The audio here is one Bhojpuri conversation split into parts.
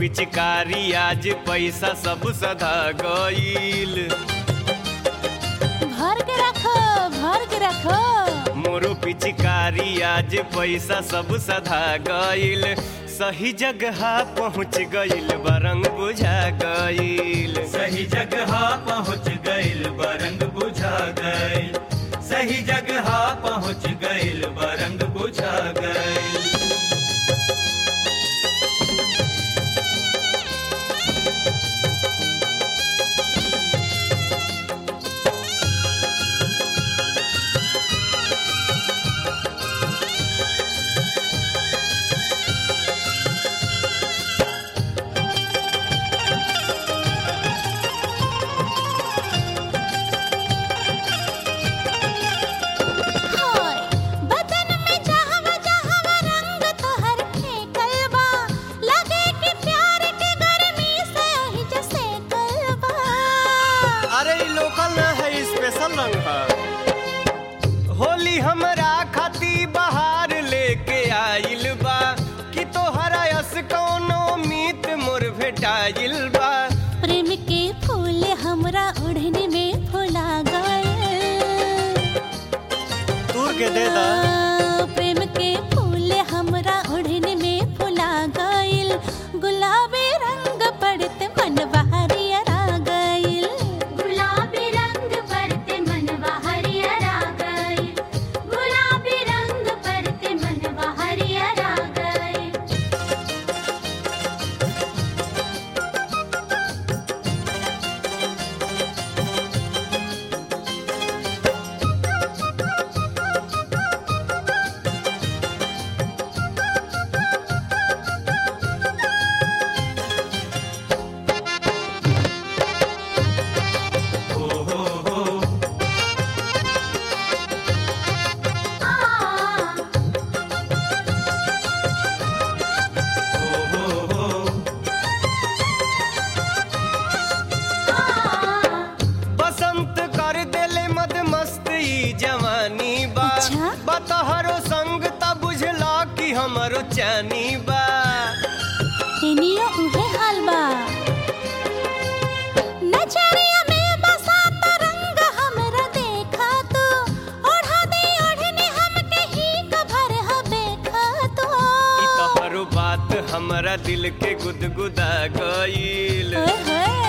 पिचकारी आज पैसा सब सधा गईल भर के रखो भर के रखो मोरू पिचकारी आज पैसा सब सधा गईल सही जगह पहुँच गईल बरंग बुझा गईल सही जगह पहुँच गइल बरंग बुझा गइल सही जगह पहुँच गइल बरंग बुझा गइल हाय बदन में जहवा जहवा रंग तोहर फेंकल बा लगे कि प्यार के गर्मी से ही जैसे कलबा अरे ई लोकल ना है स्पेशल रंग है होली हमरा खाती बहार लेके आइल बा कि तोहरा यस कौनो मीत मोर भेटाइल बा प्रेम के फूल हमरा ओढ़ने में फुला गए तूर के दे दा प्रेम के फूल हमरा ओढ़ने में फुला गइल गुलाबी रंग पड़ते मन बहरिया गइल गुलाबी रंग परते मनवा हरियरा गए गुलाबी रंग परते मनवा हरियरा गए हो हो हो हो हो हो बसंत कर देले मद मस्त ई जवानी बा अच्छा? बतहरो संग त बुझला कि हमरो चानी बा एनियो उहे हाल बा नजरिया में बसा त रंग हमरा देखा तो ओढ़ा दे ओढ़ने हमके ही कभर हबे खा तो ई तोहरो बात हमरा दिल के गुदगुदा गईल ओए होए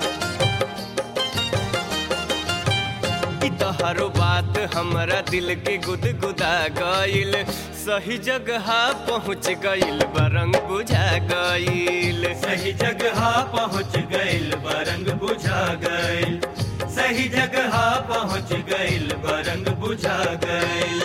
ई तोहरो बात हमरा दिल के गुदगुदा गईल सही जगह पहुँच गईल बरंग बुझा गईल सही जगह पहुँच गइल बरंग बुझा गइल सही जगह पहुँच गइल बरंग बुझा गइल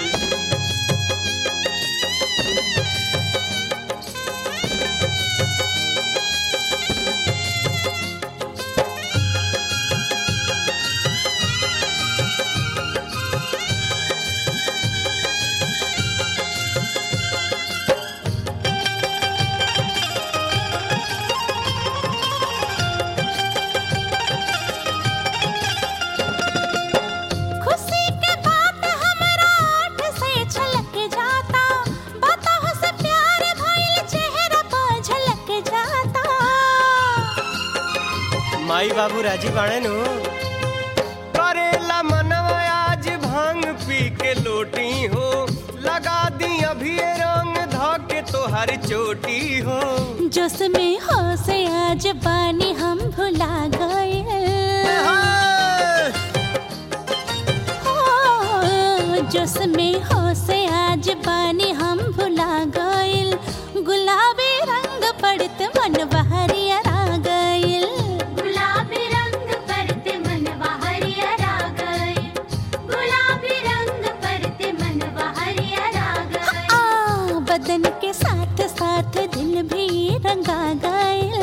खुशी के बात हमरा आठ से छलक जाता बताहो से प्यार भइल चेहरा पर झलक जाता माई बाबू राजी बाणे नु करेला मनवा आज भांग पी के लोटी हो लगा दी अभी ये रंग ध के तोहर चोटी हो जोश में हो से आज बानी हम भुला गए हो जोश में हो से आज बानी हम भुला गइल गुलाबी रंग पड़त मन बहरिया गइल गुलाबी रंग परते मनवा हरियरा गए गुलाबी रंग परते मनवा हरियरा गए आ बदन के साथ साथ दिल भी रंगा गइल